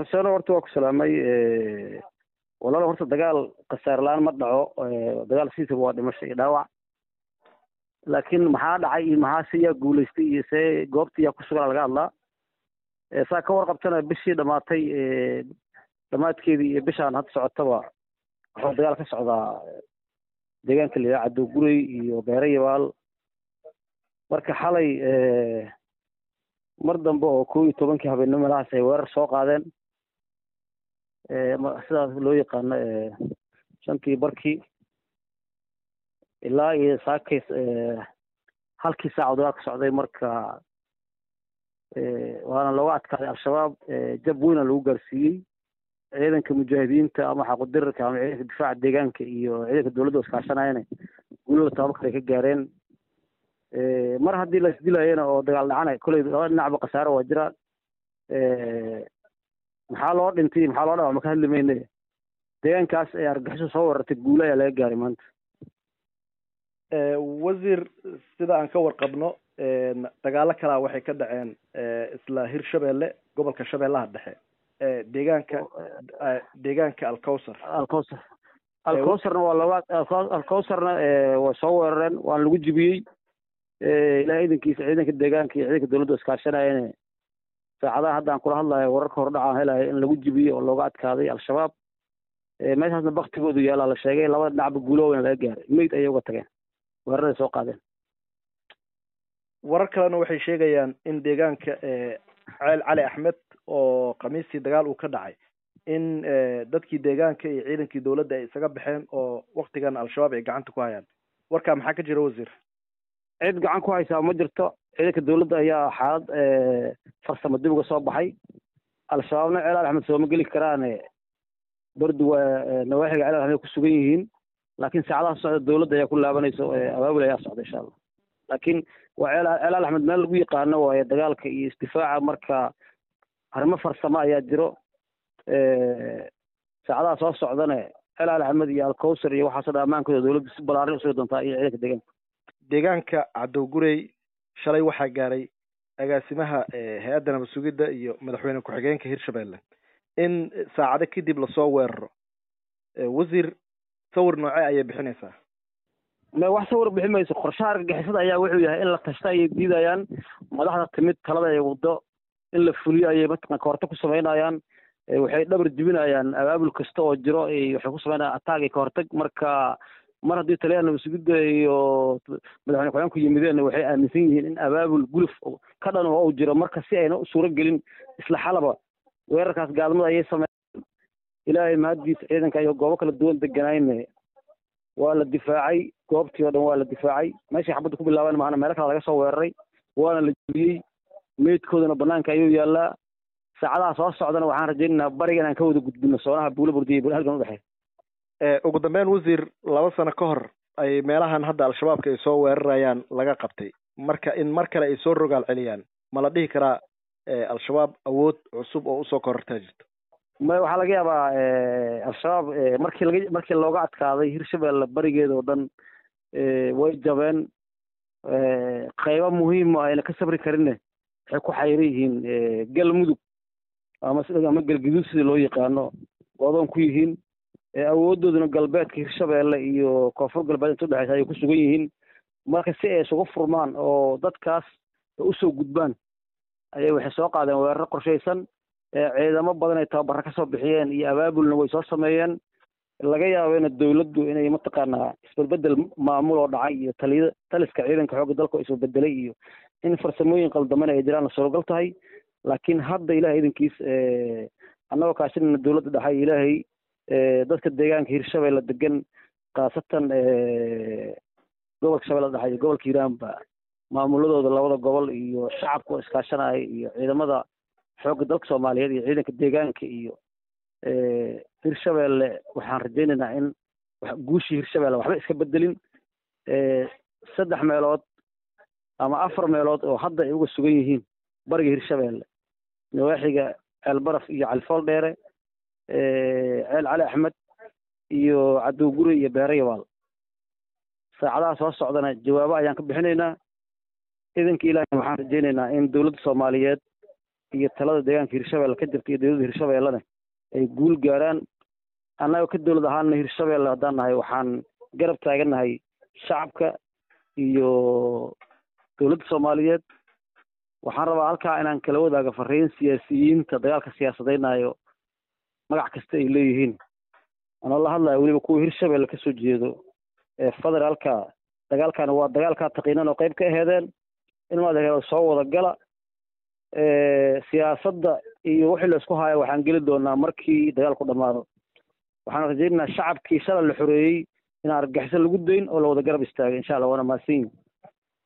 xuseen horta waa ku salaamay walaal horta dagaal khasaar la-aan ma dhaco dagaal siisaba waa dhimasho iyo dhaawac laakiin maxaa dhacay iyo maxaa se yaa guulaystay iyo see goobta yaa ku sugan laga hadlaa saa ka warqabtana bishii dhamaatay dhamaadkeedii iyo bishaan hadda socotaba waxaa dagaal ka socdaa deegaanka la yidhaha cadowgurey iyo beere yabaal marka xalay mar dambe oo kow iyo tobankii habeenimo meelahaas ay weerar soo qaadeen sidaas loo yaqaano shantii barkii ilaa iyo saakays halkii saac dagaal ka socday marka waana looga adkaaday al-shabaab jab weyna lagu gaarsiiyey ciidanka mujaahidiinta ama xaqudirarka ama ciidanka difaaca deegaanka iyo ciidanka dowladda iskaashanayana guulada tababarka ay ka gaareen mar haddii la isdilayana oo dagaal dhacana kolley laba dhinacba khasaaro waa jira maxaa loo dhintay maxaa loo dhawa ma ka hadli mayne deegaankaas ee argaxiso soo warartay guula ayaa laga gaaray maanta wasiir sida aan ka warqabno dagaalo kalaa waxay ka dhaceen isla hirshabelle gobolka shabeellaha dhexe deegaanka deegaanka alcowsar alcowsar alcowsarna waa looga alcowsarna waa soo weerareen waana lagu jibiyey ilahay idankiisa ciidanka deegaanka iyo ciidanka dowladda iskaashanayane saacadaha hadda aan kula hadlayo wararka hordhacaan helayo in lagu jibiyey oo looga adkaaday al-shabaab meeshaasna baktigoodu yaalaa la sheegay labada dhinacba guuloweyna laga gaaray meyd ayay uga tageen weeraray soo qaadeen warar kalena waxay sheegayaan in deegaanka ceel cali axmed oo khamiistii dagaal uu ka dhacay in dadkii deegaanka iyo ciidankii dowladda ay isaga baxeen oo waktigan al-shabaab ay gacanta ku hayaan warkaa maxaa ka jira wasiir cid gacan ku haysaa ma jirto ciidanka dowladda ayaa xaalad farsamo dib uga soo baxay al-shabaabna ceel cali axmed sooma geli karaane bardu waa nawaaxiga ceel axmed ku sugan yihiin laakiin saacadaha socda dowladda ayaa ku laabanayso abaabul ayaa socda insha allah laakiin waa ceel ceel axmed meel lagu yaqaano waaye dagaalka iyo isdifaaca marka arrimo farsamo ayaa jiro saacadaha soo socdane ceel cali axmed iyo alcowsar iyo waxaasoo dhan ammaankooda dowladda si balaarin usugi doontaa iyo ciidanka deegaanka deegaanka cadowgurey shalay waxaa gaaray agaasimaha hay-adda nabad sugidda iyo madaxweyne ku-xigeenka hirshabelle in saacado kadib lasoo weeraro wasiir sawir nooce ayay bixinaysaa me wax sawir bixi mayso qorshaha argagixisada ayaa wuxuu yahay in la tashta ayay diidayaan madaxda timid talada ay waddo in la fuliyo ayay mataqan kahorta ku samaynayaan waxay dhabar jibinayaan abaabul kasta oo jiro waxay ku samaynayaan ataag iyo kahortag marka mar haddii taliyaha nabad sugidda iyo madaxweyne ku-xigeenku yimideen waxay aaminsan yihiin in abaabul guluf ka dhan oo uu jiro marka si ayna u suuro gelin isla xalaba weerarkaas gaalmada ayay sameeyeen ilaahay mahaddiisa ciidanka iyo goobo kala duwan deganayne waa la difaacay goobtii oo dhan waa la difaacay meeshay xabadda ku bilaabeen maana meelo kale laga soo weeraray waana la jebiyey meydkoodana banaanka ayuu yaalaa saacadaha soo socdana waxaan rajaynaynaa bariga inaan ka wada gudbino soonaha buula burdiya bul halgan udhexeeya ugu dambeyn wasiir laba sano ka hor ay meelahan hadda al-shabaabka ay soo weerarayaan laga qabtay marka in mar kale ay soo rogaal celiyaan ma la dhihi karaa al-shabaab awood cusub oo usoo korortaa jirto ma waxaa laga yaabaa al-shabaab markii laga markii looga adkaaday hirshabelle barigeeda oo dhan way jabeen qaybo muhiima ayna ka sabri karinne waxay ku xayran yihiin galmudug ama ama galguduud sida loo yaqaano oodoon ku yihiin awoodooduna galbeedka hirshabelle iyo koonfur galbeed inta udhexeysa ayay ku sugan yihiin marka si ay isugu furmaan oo dadkaas usoo gudbaan ayay waxay soo qaadeen weeraro qorshaysan ciidamo badan ay tababaro kasoo bixiyeen iyo abaabulna way soo sameeyeen laga yaabena dowladdu inay mataqaanaa isbedbedel maamul oo dhacay iyo taliya taliska ciidanka xoogga dalka oo isbedbedelay iyo in farsamooyin qaldamana ay jiraan la suuragal tahay laakiin hadda ilahay idankiis annagoo kaashinana dowladda dhaxay ilaahay dadka deegaanka hirshabelle degan khaasatan gobolka shabeelle dhexe iyo gobolka hiiraanba maamuladooda labada gobol iyo shacabka oo iskaashanaya iyo ciidamada xoogga dalka soomaaliyeed iyo ciidanka deegaanka iyo hirshabelle waxaan rajaynaynaa in guushii hirshabelle waxba iska bedelin saddex meelood ama afar meelood oo hadda ay uga sugan yihiin bariga hirshabelle nawaaxiga ceelbaraf iyo califool dheere ceel cali axmed iyo cadowguri iyo beere yabaal saacadaha soo socdana jawaabo ayaan ka bixinaynaa idanka ilaahay waxaan rajaynaynaa in dowladda soomaaliyeed iyo talada deegaanka hirshabelle ka jirta iyo dowladda hirshabellena ay guul gaaraan annaga ka dowlad ahaana hirshabelle haddaan nahay waxaan garab taagannahay shacabka iyo dowladda soomaaliyeed waxaan rabaa halkaa inaan kala wadaaga fariin siyaasiyiinta dagaalka siyaasadeynayo magac kasta ay leeyihiin anoo la hadlaya weliba kuwa hirshabelle kasoo jeedo ee federaalka dagaalkani waa dagaalkaa taqiinan oo qayb ka aheedeen in maad soo wada gala siyaasadda iyo wixii la isku haayo waxaan geli doonaa markii dagaalku dhammaado waxaan rajaynaynaa shacabkii shalay la xoreeyey in argagixiso lagu dayn oo la wada garab istaagay insha allah waana mahadsan yihin